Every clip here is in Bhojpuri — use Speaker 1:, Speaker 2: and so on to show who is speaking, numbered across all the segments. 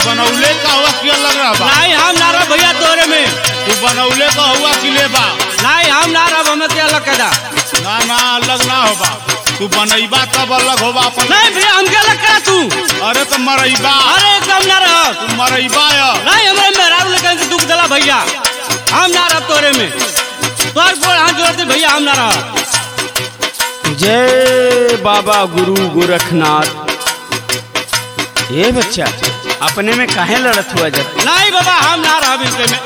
Speaker 1: बनौले का हुआ कि अलग रहा बा
Speaker 2: नहीं हम ना रह भैया तोरे में
Speaker 1: तू बनौले का हुआ कि ले बा
Speaker 2: नहीं हम ना रह हमें के अलग कदा
Speaker 1: ना ना अलग ना होबा तू बनैबा तब अलग होबा अपन
Speaker 2: नहीं भैया हमके अलग करा तू
Speaker 1: अरे तो मरैबा
Speaker 2: अरे एकदम ना रह
Speaker 1: तू मरैबा या
Speaker 2: नहीं हमारे मेहराब लेकर के दुख दिला भैया हम ना रह तोरे में तोर बोल हाथ जोड़ते भैया हम ना रह
Speaker 3: जय बाबा गुरु गोरखनाथ ये बच्चा अपने में काहे लड़त हुआ जब
Speaker 2: नहीं बाबा हम ना रह इनके में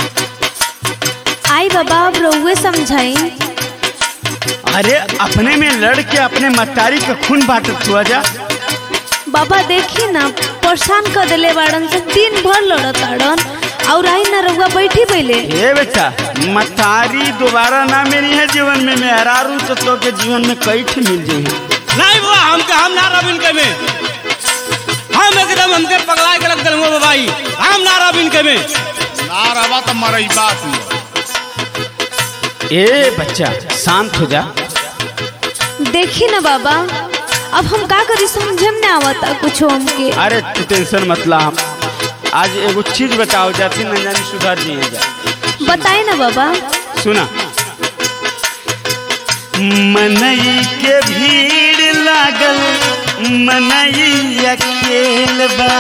Speaker 4: आई बाबा अब रउए समझाई
Speaker 3: अरे अपने में लड़ के अपने मतारी का खून बांटत हुआ जा
Speaker 4: बाबा देखी ना परेशान कर दिले बाड़न से दिन भर लड़त आड़न और आई ना रउआ बैठी पहले
Speaker 3: ये बेटा मतारी दोबारा ना मिली है जीवन में मेहरारू तो, तो के जीवन में कई ठे मिल जाई है
Speaker 2: नहीं बाबा हमके हम ना रह इनके में हम एकदम हमके पगला के रख दिल बाबाई हम ना रह इनके में
Speaker 1: ना रहबा तो मरैबा तू
Speaker 3: ए बच्चा शांत हो जा
Speaker 4: देखी ना बाबा अब हम का करी समझे में ना आवता कुछ हमके
Speaker 3: अरे तू टेंशन मत ला हम आज एगो चीज बताओ जाती न जानी सुधार दिए जा
Speaker 4: बताए ना बाबा
Speaker 3: सुना मनई के भीड़ लागल मनई अकेल बा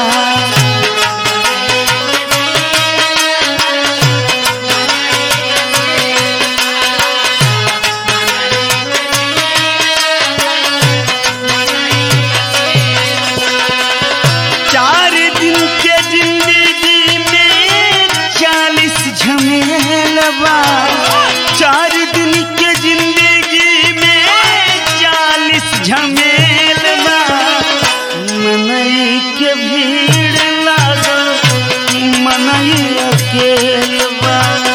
Speaker 3: चार दिन के जिंदगी में चालीस झमेलबा चार दिन के जिंदगी में चालीस झमेलबा मनई के भीड़ लागल मनई अकेलबा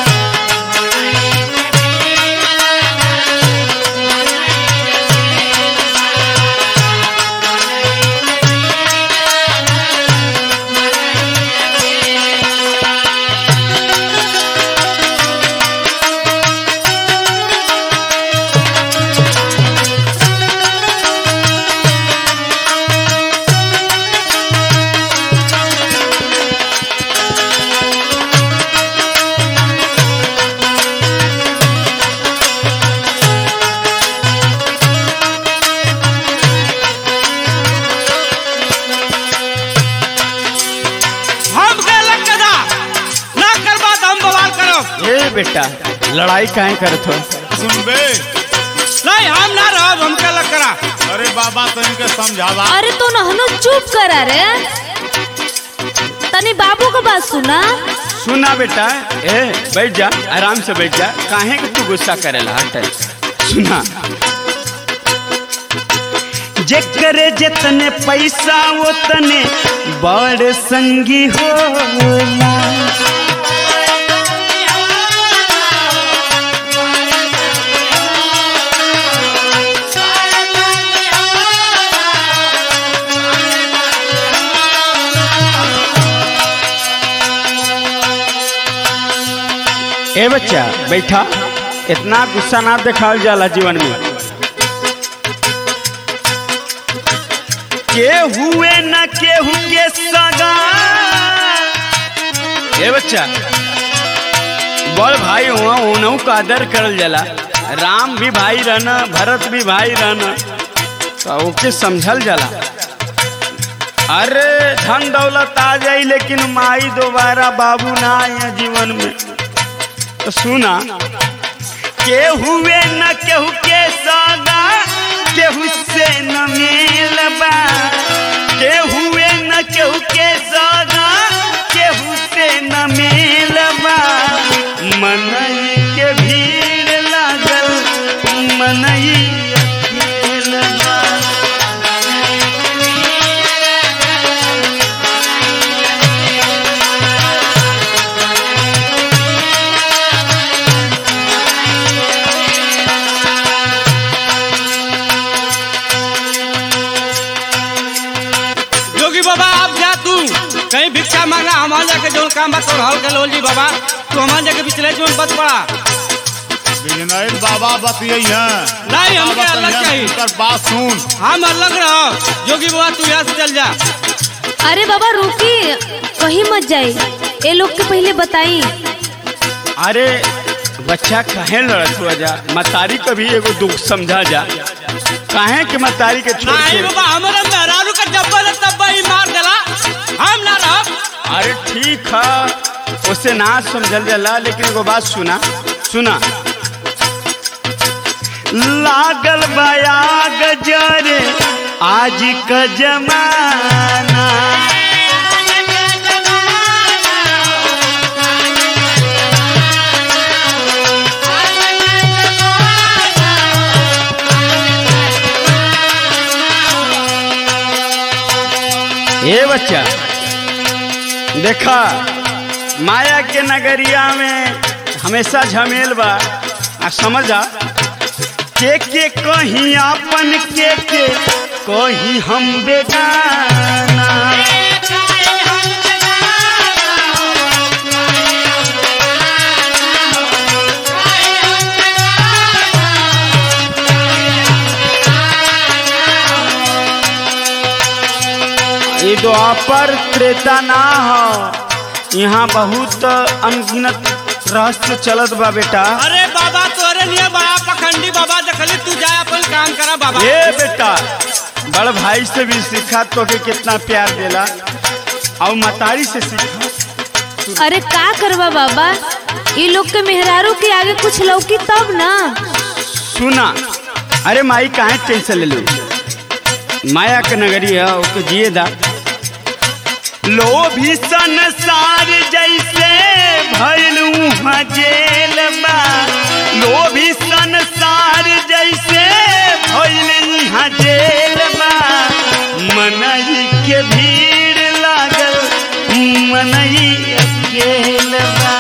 Speaker 2: हमके अलग कदा ना करबा तो हम बवाल करब
Speaker 3: ए बेटा लड़ाई काहे करत हो
Speaker 1: सुनबे
Speaker 2: नहीं हम ना रह हमके अलग करा
Speaker 1: अरे बाबा तो इनके समझावा
Speaker 4: अरे तो नहनो चुप करा रे तनी बाबू का बात सुना
Speaker 3: सुना बेटा ए बैठ जा आराम से बैठ जा काहे कि तू गुस्सा करेला हट सुना जेकरे जितने पैसा वो तने बड़ संगी होला ए बच्चा बैठा इतना गुस्सा ना दिखावल जाला जीवन में के हुए न केहू के सगा ए बच्चा बड़ भाई हुआ उनहु का आदर करल जाला राम भी भाई रहना भरत भी भाई रहना तो ओके समझल जाला अरे धन दौलत आ जाई लेकिन माई दोबारा बाबू ना आए जीवन में तो सुना के हुए न केहू के सगा केहू से न मिलबा के हुए न केहू के सगा केहू से न मिलबा मनई के भीड़ लागल मनई अकेलबा
Speaker 2: जोगी बाबा आप जा तू कहीं भिक्षा मांगना हमारे जाके जो काम बा तो हल कर जी बाबा तू हमारे जाके पिछले जो बच पड़ा
Speaker 1: बिजनैल बाबा बतियई हैं
Speaker 2: नहीं, हमके
Speaker 1: बाबा
Speaker 2: अलग
Speaker 1: कहिया
Speaker 2: चाहिए।
Speaker 1: उनकर बात सुन
Speaker 2: हम अलग रहो जोगी बाबा तू यहाँ से चल जा
Speaker 4: अरे बाबा रुकी कहीं मत जाई ए लोग के पहले बताई
Speaker 3: अरे बच्चा काहे लड़त हुआ जा मतारी का भी एगो दुख समझा जा काहे के मतारी के छोड़
Speaker 2: नहीं
Speaker 3: के
Speaker 2: बाबा हमारा मेहरारू का डब्बा न तब्बा ही मार देला हम ना रहब
Speaker 3: अरे ठीक है उसे ना समझल जाला लेकिन एगो बात सुना सुना लागल बया गजरे आज का जमाना ए बच्चा देखा माया के नगरिया में हमेशा झमेल बा आ समझा के के कहीं आपन के के कहीं हम बेगाना ये द्वापर त्रेता ना हो यहाँ बहुत अनगिनत रहस्य चलत बा बेटा
Speaker 2: अरे बाबा तोरे लिए बड़ा पखंडी बाबा देखली तू जाए अपन काम करा बाबा
Speaker 3: ए बेटा बड़ भाई से भी सीखा तो के कितना प्यार देला और मतारी से सीखा
Speaker 4: अरे का करवा बाबा ये लोग के मेहरारू के आगे कुछ लौकी तब ना
Speaker 3: सुना अरे माई काहे टेंशन ले लो माया के नगरी है ओके जिए दा लोभी संसार जैसे भइल उहाँ जेल बा लोभी संसार जैसे भइल इहाँ जेल बा मनई के भीड़ लागल मनई अकेल बा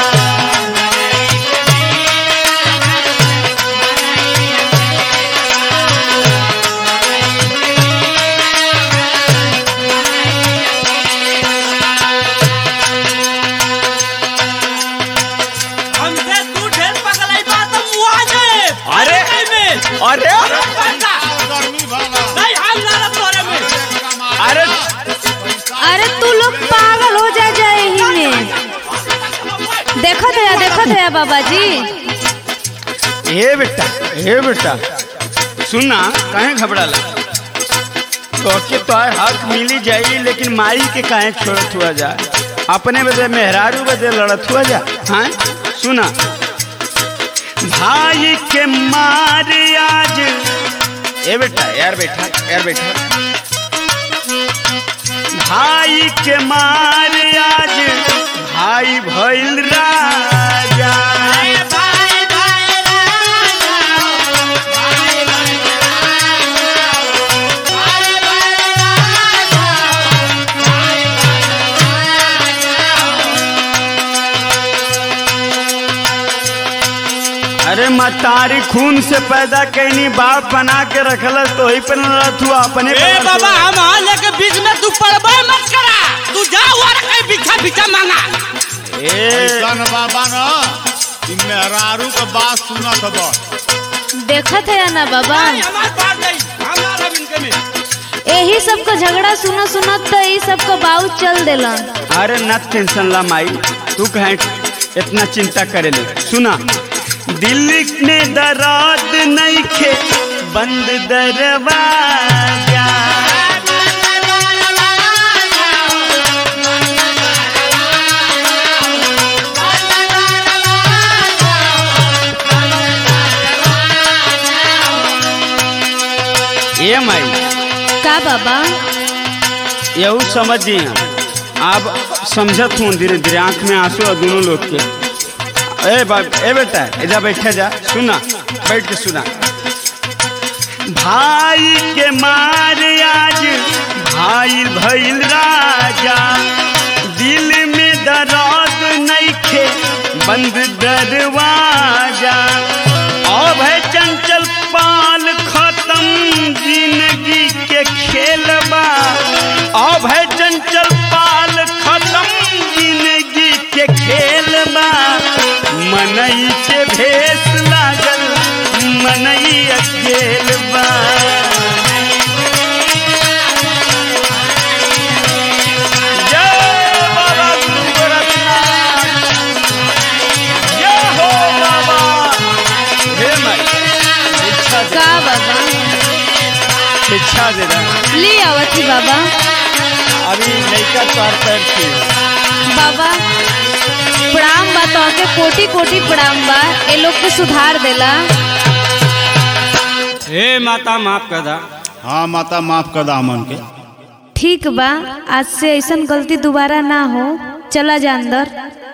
Speaker 2: हमसे तू ढेर पगलाई बात हम मुआ जाए
Speaker 3: अरे!
Speaker 2: नहीं में
Speaker 3: अरे
Speaker 2: पैसा
Speaker 1: गर्मी भला
Speaker 2: नहीं हम ना रह तोरे में
Speaker 3: अरे
Speaker 4: अरे तू लोग पागल हो जा जाए ही में देखत है देखत है बाबा जी
Speaker 3: हे बेटा हे बेटा सुना काहे घबराला तो के तो हक मिली जाई लेकिन माई के काहे छोड़त हुआ जा अपने बदे मेहरारू बदे लड़त हुआ जा हाँ सुना भाई के मार आज ए बेटा यार बेटा यार बेटा भाई के मार आज भाई भइल राजा अरे मतारी खून से पैदा कैनी बाप बना के रखल तो वही पर लड़त हुआ अपने
Speaker 2: ए
Speaker 3: पर लड़त
Speaker 2: बाबा
Speaker 3: हुआ।
Speaker 2: हम आ लेके बीच में तू पड़बे मत करा तू जा और कहीं बिछा बिछा मांगा
Speaker 3: ए
Speaker 1: ऐसा न बाबा न कि मेहरारू के बात सुनत बा
Speaker 4: देखत है ना बाबा
Speaker 2: नहीं हमार बात नहीं हम ना रह इनके में
Speaker 4: यही सब का झगड़ा सुना सुनत तो यही सब का बाऊ चल देलन
Speaker 3: अरे न टेंशन ला माई तू कहे इतना चिंता करे ले सुना दिल्ली ने दराद नहीं खे बंद दरवाजा ये माई
Speaker 4: का बाबा
Speaker 3: यहू समझी आप समझत हूँ धीरे धीरे आंख में आंसू है दोनों लोग के ए बाप ए बेटा इधर बैठे जा सुना बैठ के सुना भाई के मार आज भाई भइल राजा दिल में दर्द नइखे बंद दरवाजा अब है चंचल पाल खत्म जिंदगी के खेलबा अब है चंचल पाल खत्म जिंदगी के खेलबा मनई के भेस लागल मनई अकेल बा शिक्षा दे रहा
Speaker 4: ले आवत ही बाबा
Speaker 3: अभी लड़का तोर पैर थी
Speaker 4: बाबा प्रणाम बा तो के कोटि कोटि प्रणाम बा ए लोग के सुधार देला
Speaker 2: हे माता माफ कर दा
Speaker 1: हाँ माता माफ कर दा हमन के
Speaker 4: ठीक बा आज से ऐसन गलती दोबारा ना हो चला जा अंदर